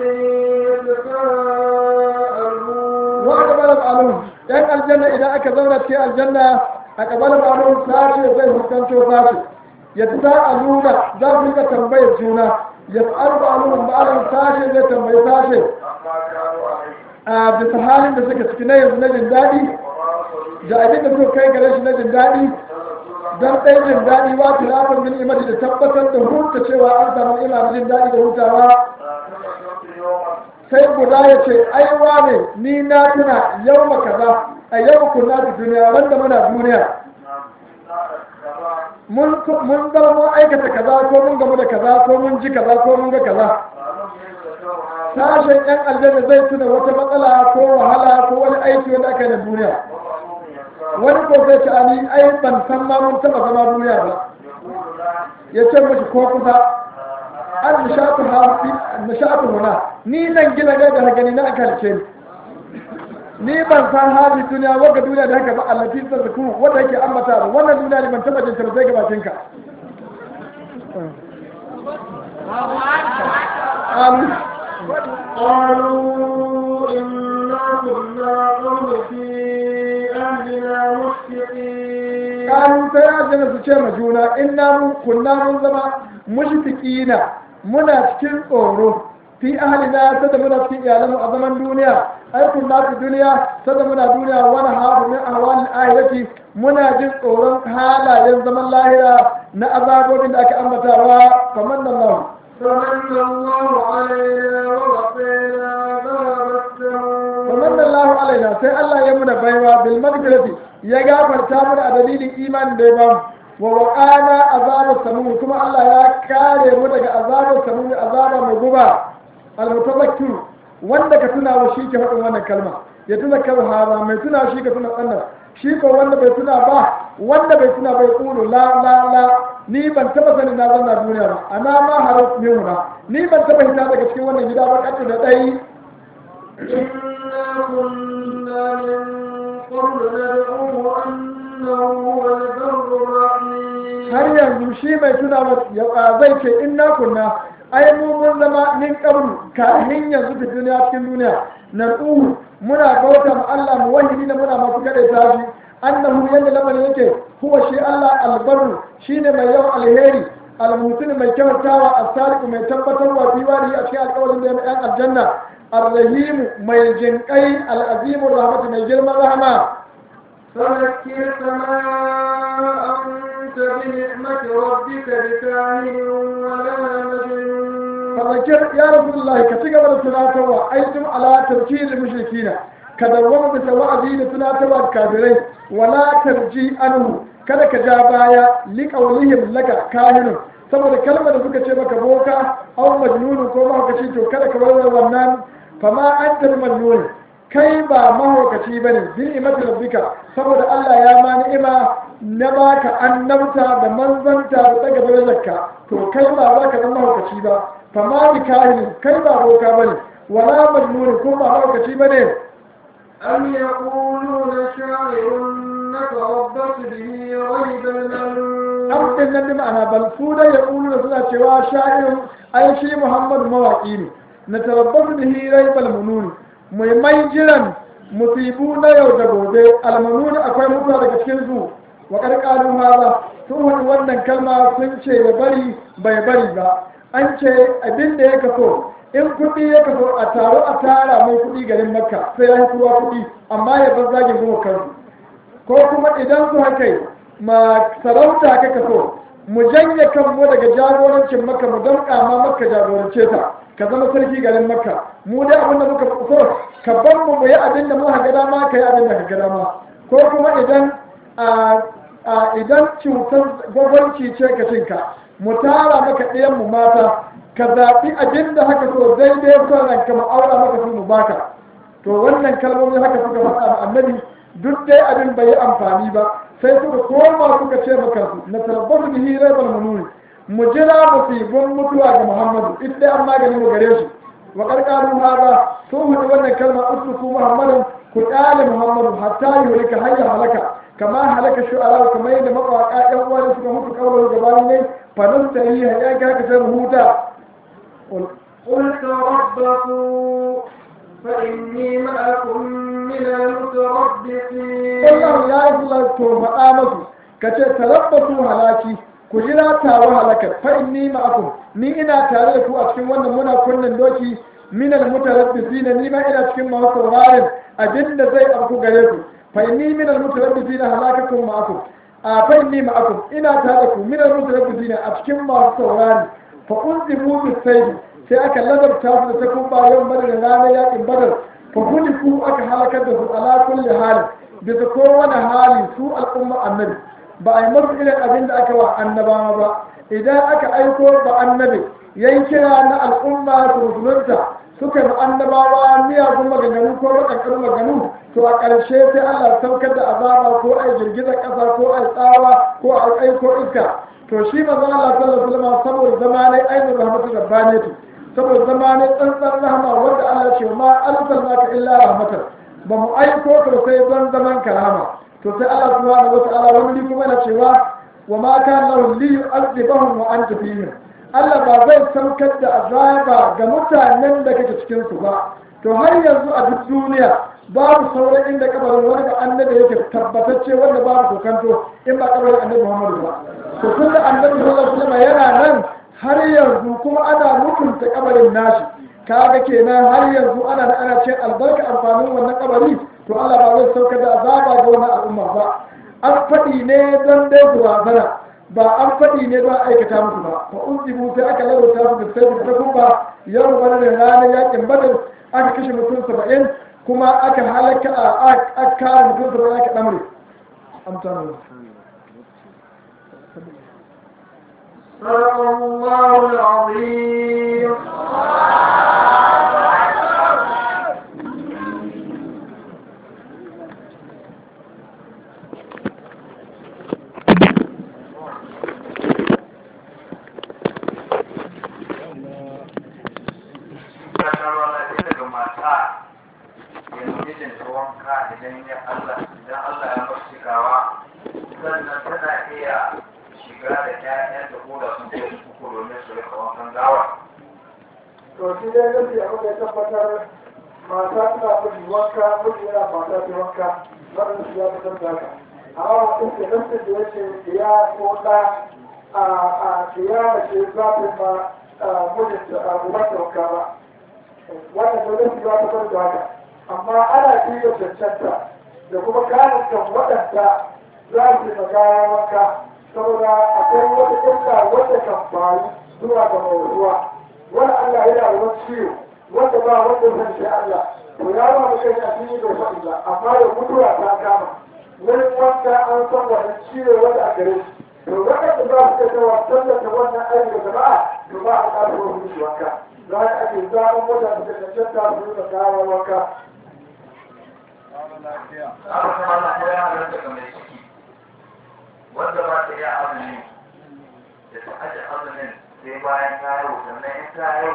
يتساءلون wanda bala ba'alun yan aljanna idan aka zauna cikin aljanna a kabala ba'alun sashe zai hukanto sashe ya ta aluna za su rika tambayar juna ya ta'alu ba'alun ba'alun sashe zai tambayi sashe a bisa halin da suka ciki na yanzu na jin daɗi da abin da suka kai gare shi na jin daɗi don ɗaya jin daɗi wa tilafin min imani da tabbatar da huta cewa an samu ina jin daɗi da hutawa sai guda ya ce ai wane ni na tuna yau ma kaza a yau kunna da duniya wanda muna duniya mun mun zama mun aikata kaza ko mun gamu da kaza ko mun ji kaza ko mun ga kaza sashen yan aljanna zai tuna wata matsala ko wahala ko wani aiki wanda aka yi na duniya wani ko sai ce ani ai ban san ma mun taba zama duniya ba ya ce mashi ko kusa an nishatu ha nishatu huna ni nan gina ne da gani na kalce ni ni ban san hali duniya wanda duniya da haka ba Allah fi sarku wanda yake ambata ba wannan duniya ne ban taba jin ta sai ga bakin ka amin قالوا إنا كنا قبل في أهلنا مشفقين kanu sai aljanna su ce ma juna inna mun kunna mun zama mushfiqina muna cikin tsoro fi ahlina sada muna cikin iyalanmu a zaman duniya ai kunna fi duniya sada muna duniya wani hafu min ahwalil ahirati muna jin tsoron halayen zaman lahira na azabobin da aka ambatawa kamar nan lahu فمن الله علينا ووقينا عذاب السموم ومن الله alaina sai Allah ya muna baiwa bil magfirati ya gafarta mana a dalilin imanin da ya bamu wa waqana azabar samum kuma Allah ya kare mu daga azabar samum azaba mai guba al mutazakkir wanda ka tuna wa shi ke faɗin wannan kalma ya tuna kar hara mai tuna shi ka tuna wannan shi ko wanda bai tuna ba wanda bai tuna bai kulu la la la ni ban taba sanin na zanna duniya ba ana ma harat ne ni ban taba hita daga cikin wannan gida ba kace da dai إنا كنا من قبل ندعوه أنه هو البر الرحيم har yanzu shi mai tuna ya zai ce inna kunna ai mu mun zama min qablu kafin yanzu ta duniya cikin duniya na tsuhu muna bauta ma Allah mu wahidi da muna masu kada ta shi annahu yanda lamarin yake huwa shi Allah albarru shine mai yawan alheri almutin mai kyautawa as-sadiq mai tabbatarwa fi wani a cikin alƙawarin da ya yan aljanna الرحيم mai jinƙai al'azimun rahmatu mai girman rahama فذكر كما أنت بنعمة ربك بكاهن ولا مجنون فذكر يا رسول الله كتيجا ولا تناتوا أيتم على تركيز المشركين كدوما بسواء دين تناتوا الكافرين ولا ترجي عنه kada ka ja baya liƙaunihim laka kahinun saboda kalmar da suka ce maka boka au majnunun ko mahaukaci to kada ka bar wannan fama an tar majnun kai ba mahaukaci bane bi ni'mati rabbika saboda Allah ya ma ni'ima na baka annabta da manzanta da daga darajarka to kai ba za ka zama mahaukaci ba fama bi kahin kai ba boka bane wala majnun ko ba mahaukaci bane أم يقولون شاعر نتربص به ريب المنون am din nan bi ma'ana bal su da ya kulu da suna cewa sha'irin ai shi muhammadu mawaƙi ne na tarabbasu da hirai balmununi mai mai jiran musibu na yau da gobe almanuni akwai mutuwa daga cikin su wa karkaru ma ba sun wani wannan kalma sun ce ya bari bai bari ba an ce abin da ya kaso in kuɗi ya kaso a taro a tara mai kuɗi garin makka sai ya yi kowa kuɗi amma ya bar zagin kuma kansu ko kuma idan su haka yi ma sarauta ka kaso mu janye kanmu daga jagorancin maka mu damƙa ma maka jagorance ta ka zama sarki garin makka mu dai abin da muka so ka bar mu mu yi abin da muka ga dama ka yi abin da ka ga dama ko kuma idan a idan cutar gwagwanci ce ka cinka mu tara maka ɗayan mu mata ka zaɓi abin da haka so daidai son ranka mu aura maka su mu baka to wannan kalmomi haka suka faɗa ma annabi duk dai abin bai yi amfani ba sai suka koma suka ce maka su na tarabbasu bihi raibal mununi mu jira musibin mutuwa ga muhammadu ita dai an magani mu gare shi wa karkaru hada sun hudu wannan kalma usluku muhammadin ku ƙale muhammadu hatta yi ka hayya halaka kama halaka shu'ara kamar yadda mawaƙa ƴan uwa da suka mutu kawai gabanin ne fanin ta yi ya ga haka sai huta قل تربصوا فإني معكم من المتربصين Allah ya yi Allah to faɗa masu ka ce tarabbatu halaki ku jira tawa halakar fa inni ma'akum ni ina tare da ku a cikin wannan muna kunnen doki min al mutarabbisin ni ma ina cikin masu sauraron abinda zai afku gare ku fa inni min al mutarabbisin halakakum ma'akum a fa inni ma'akum ina tare da ku min al mutarabbisin a cikin masu saurari fa unzibu bis sayf sai aka ladabta su da takumba yau badar da ranar yakin badar fa ku aka halakar da su ala kulli halin bisa kowane hali su al'umma annabi ba a yi masu irin abin da aka wa annabawa ba idan aka aiko ba annabi yayin kira na al'umma su musulunta suka yi annabawa miyagun maganganu ko wadannan maganganu to a ƙarshe sai Allah saukar da azaba ko a girgizar ƙasa ko a tsawa ko a aiko iska to shi manzo Allah sallallahu alaihi wasallam saboda zamanai ainihin rahmatu rabbaniyatu saboda zamanai tsantsan rahama wanda Allah ce ma arsalnaka illa rahmatan ba mu aiko ka sai don zaman karama to sai Allah subhanahu wata'ala wani kuma yana cewa wa ma kana lahu li yu'adhibahum wa anta fihim Allah ba zai saukar da azaba ga mutanen da kake cikin su ba to har yanzu a duk duniya babu sauran inda kabarin wani ba annabi yake tabbatacce wanda babu kokanto in ba kabarin annabi Muhammadu ba to tunda annabi sallallahu alaihi wasallam yana nan har yanzu kuma ana mutunta kabarin nashi kaga kenan har yanzu ana da ana cin albarka amfanin wannan kabari to Allah ba zai saukar da azaba ga wannan al'umma ba an faɗi ne don dai duwazana ba an faɗi ne don aikata musu ba fa uzibu sai aka lalata su da sai da kuma yau wani da ranar yakin badar aka kashe mutum saba'in kuma aka halaka a aka kare mutum saba'in aka ɗamre amtanu صدق الله العظيم daga mata yanzu mijin ta wanka idan ya Allah idan Allah ya bar shigawa sannan tana iya shiga da ƴaƴan da ko da sun kai uku domin su rika wankan gawa to shi dai nufi abin da ya tabbatar mata tana miji wanka miji yana mata ta wanka wannan shi ya fitar da haka amma mutum ke nufi da ya ce ya ko ɗa a a kiyama ce za ta ma mijinta a umarta wanka ba wannan da nufi ya fitar da haka amma ana iya cancanta da kuma kayan kan waɗanda za su yi magawa wanka saboda akwai wata illa wadda kan faru zuwa ga mai ruwa wani Allah yana da wani ciwo wanda ba wanda zan shi Allah to ya ba mu kai a cikin da faɗi ba amma da mutuwa ta kama wurin wanka an san wani ciwo wanda a gare shi to waɗanda za su kai wa tallata wannan aiki da jama'a to ba a ƙasa wani shi wanka za a ake zaɓen wadanda suka cancanta su yi magawa wanka haka kuma na koya halar daga mai ciki wanda ba ta iya azumi da ta aje azumin sai bayan ta yau sannan in ta yau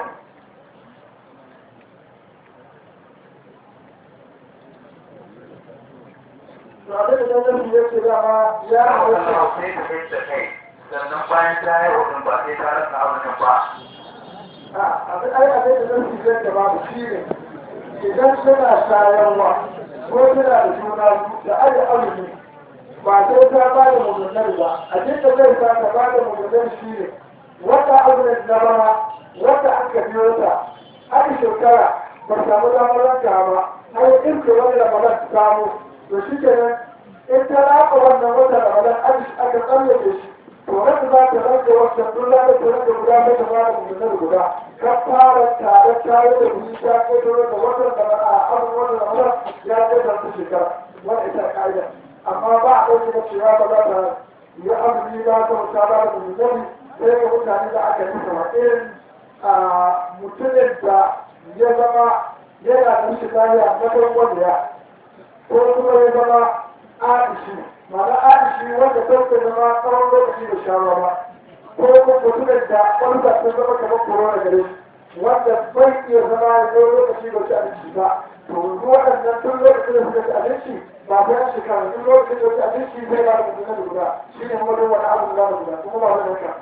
to abin da nan ya ce dama ya halatta Allah sai ta kai ta kai sannan bayan ta yau din ba sai ta rasa azumin ba abin ai abin da nan shi da babu shi ne idan suna shayarwa ko suna da juna da aje azumi ba sai ta ba da mummunar ba a cikin zai sa ta ba da mummunar shi ne wata azumin na bana wata aka biyo ta aka shekara ba samu damar ranka ba har yi irke wani ramadan ta samu to shi kenan in ta raka wannan wata ramadan aka tsallake shi to wanda za ta rage wancan duk za ta rage guda mai ta fara mummunar guda ka fara tare tare da wuri ta ƙetare da watan da a abubuwan da ramadan ya ƙetare ta shekara wanda ita ƙa'ida amma ba a ɗauke da cewa ba za ta yi azumi ba ta wuta ba da mummunar sai ga mutane da aka yi sama irin mutumin da ya zama yana da rashin lafiya na farkon ya ko kuma ya zama adishi ma'ana adishi wanda sauke zama tsawon lokaci da shawa ba ko kuma mutumin da wani da sun zama kamar corona gare shi wanda bai iya zama ya zo lokaci da ci abinci ba to yanzu waɗannan tun lokacin da suka ci abinci ba ta yan shekara tun lokacin da ci abinci zai ba da mutum da guda shi ne wani wani abu da guda kuma ba zai haka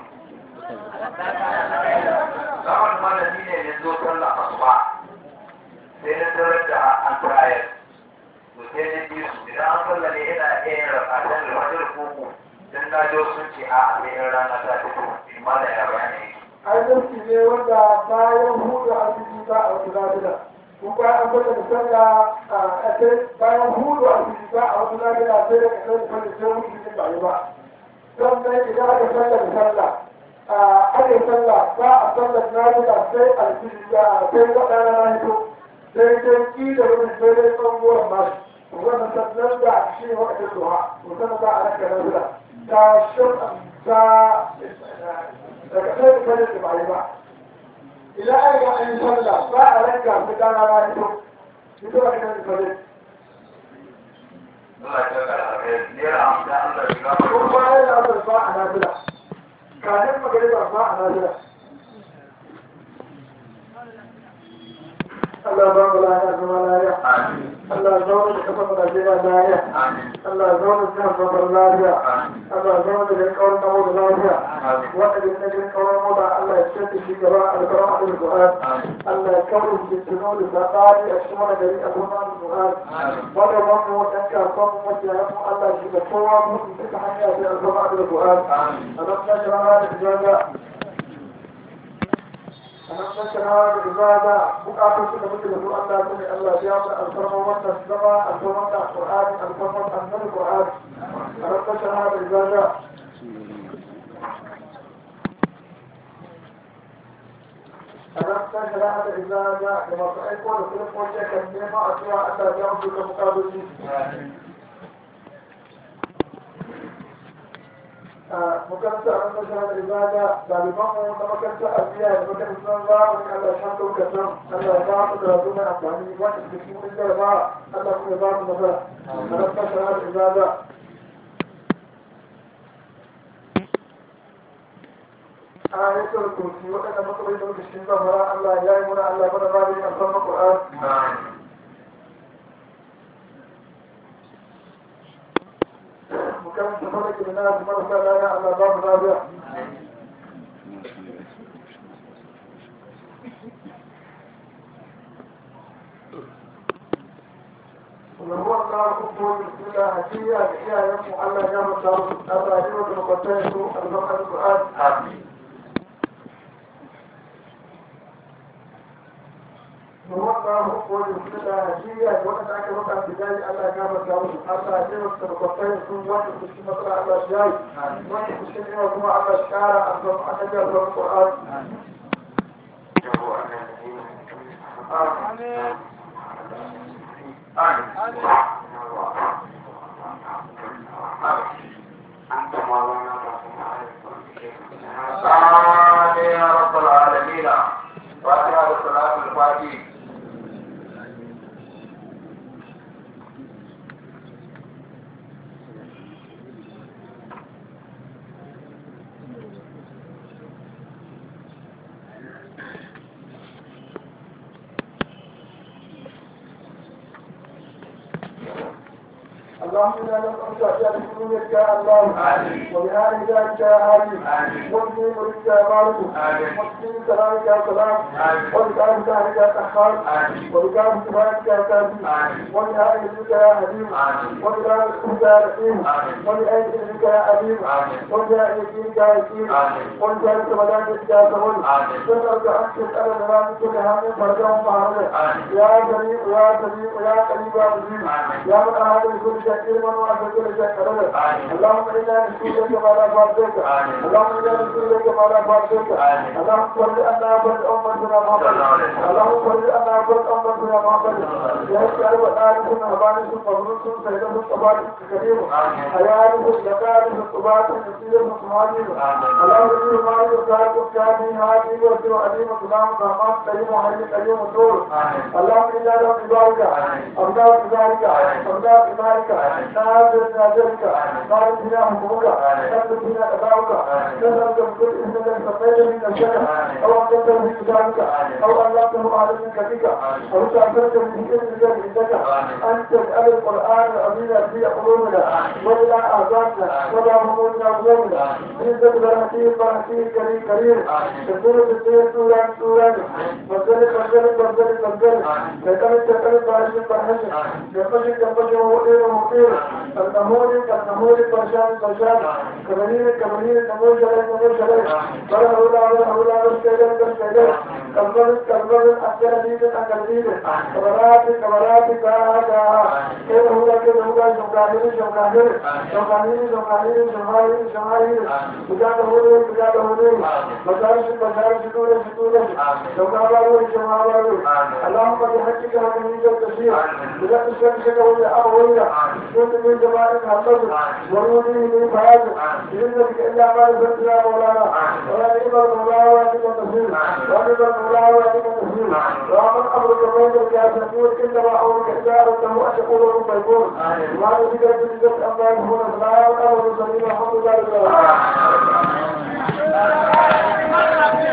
zaman malami ne ya zo sallah asuba sai na tarar da an tayar to sai na bi su idan an sallah ne ina iya yin rakatan da wajen koko dan na jo sun ce a sai in rana ta fito in ma da ya bayani yake ainihin ne wanda bayan hudu a cikin ba a wata lafiya kun bayan an bada misalla a kai bayan hudu a cikin ba a wata lafiya sai da kasar da fadi sai wani cikin ba yi ba sannan idan aka sallar misalla aka yi sallah ba a sallar lafiya sai a cikin ba sai waɗanda na hito sai dai ki da wani sai dai tsanguwar mashi wannan sannan da shi ne wakilin duha musamman ba a ranka lafiya ta shirka ta daga sai da fadin da bai ba idan an ga an yi sallah ba a ranka su dana na hito hito a kan fadin Allah ya tsaka da alheri naira hamsin Allah ya gama ko bayan da asar ba a nafila kafin magariba ba a nafila Allah ba mu lafiya zama lafiya Amin. Allah zaune da kafa Najeriya lafiya Amin. Allah zaune da jihar Zamfara lafiya Amin. Allah zaune da garin kawar namo da lafiya Amin. wanda da na garin kawar namo da Allah ya ce shi gaba a alkarar abin Qur'an Amin. Allah ya kawo shi tuno da sabani a cikin wani gari a kuma Qur'an wanda wannan wadan kasuwan mu wanda ya mu Allah shi da kowa mutum duka hanya da alkarar abin Qur'an Amin. a nan na shirama da ijaza a nan na shirama da ijaza bukatun su da muke da su Allah su ne Allah ya mu alfarma wannan zama alfarma da Qur'an alfarma annabi Qur'an a nan na shirama da ijaza أنا أستاذ هذا إذا جاء لما تأكل كل قوة كلمة أتوا أتى جاء في المقابل makaranta a ranar shahada ibada ɗalibanmu na makaranta a biya da makarantar zamani Allah ya shaɗa kasan Allah ya ba mu da zuwa amfani wanda suke cikin wani jaraba Allah kuma ya ba mu nasara a ranar shahada ibada a yakin kursi waɗanda matsaloli da muke cikin zamara Allah ya yi muna Allah mana ba da yin alfarma Qur'an Amin. makaranta falaki da na marasa lana Allah ba mu lafiya Allah ku ko da hadiya ga iyayen mu Allah ya mata su Allah ya mata makwatan su albarkar Qur'an amin Allah ku ko da hadiya ga wanda aka mata bidai Allah ya mata su Allah ya mata makwatan su wanda su ci masara Allah ya yi wanda su ci ne kuma Allah ya kara albarkar annabi Qur'an amin آمين يا رب العالمين فاتحة الصلاة الفاتحة اللهم انا نسالك اشياء بسنونك يا الله آمين. وبهذه ذلك يا هادي آمين. وابني مريد يا مالك آمين. وابني سلامك يا سلام آمين. وبكام سهلك يا سحار آمين. وبكام سبحانك يا كافي آمين. وبهذه ذلك يا حليم آمين. وبكام اسمك يا رحيم آمين. وبأي ذلك يا عليم آمين. وبأي يقينك يا يقين آمين. وبأي سبحانك يا سهول آمين. نسألك أن تسأل لنا من كل هم فرجا ومعرضا آمين. يا سميع يا سميع يا قريب يا مجيب آمين. يا من أحد بكل شيء علما وأحد كل شيء قدرا آمين. اللهم إنا نسألك ما لا فاتك آمين. اللهم إنا نسألك ما لا فاتك آمين. اللهم صل أنا فرد أمتنا محمد صلى الله عليه وسلم. اللهم صل أنا فرد أمتنا محمد يا شعب آلكم أبانكم مبروكم سيدكم تبارك كريم آمين. حياتكم لكاركم تبارك نسيركم سماجين آمين. اللهم إني مالك وكاركم كامي هادي وسر عليم سلام رحمن كريم وحي كريم ودور آمين. اللهم إنا نعوذ بك آمين. أبداء بذلك آمين. أبداء بذلك آمين. نازل نازلك آمين. نازل بنا حكمك آمين. نازل بنا قضاؤك آمين. نزلت بكل إذن سقيت من الشرك آمين. أو أنزلت من كتابك آمين. أو أنزلته على من كتبك آمين. أو تعبرت من إذنك عندك آمين. أن تجعل القرآن العظيم في قلوبنا آمين. وإلى أعزابنا آمين. وإلى همومنا وغمومنا آمين. عزة برحمتك برحمتك كريم كريم آمين. تكون بالدين سورا سورا بدل بدل بدل بدل آمين. تكلم تكلم بارش بارش آمين. جنبش جنبش ومطير ومطير النمور النمور برشان برشان كمنين كمنين نمور شري نمور شري بر هولا بر هولا بر كيدر بر كيدر كمبر كمبر أكثر ديد أكثر ديد كبرات كبرات كا كا كيد هولا كيد هولا جمعانين جمعانين جمعانين جمعانين جمعانين جمعانين بجاد هولي بجاد هولي بجارش بجارش دور دور جمعانين جمعانين اللهم بحقك هذه التشريع بجد شمسك ولا أروينا كنت من جمال محمد ورودي من فهد بإذنك إلا ما نزلت يا مولانا ولا نعم المولى ونعم النصير ونعم المولى ونعم النصير ومن أمرك بينك يا سكون إنما أمرك إدارته أن تقول رب يكون ما نزلت بجد أما يكون فلا أمر سليم الحمد لله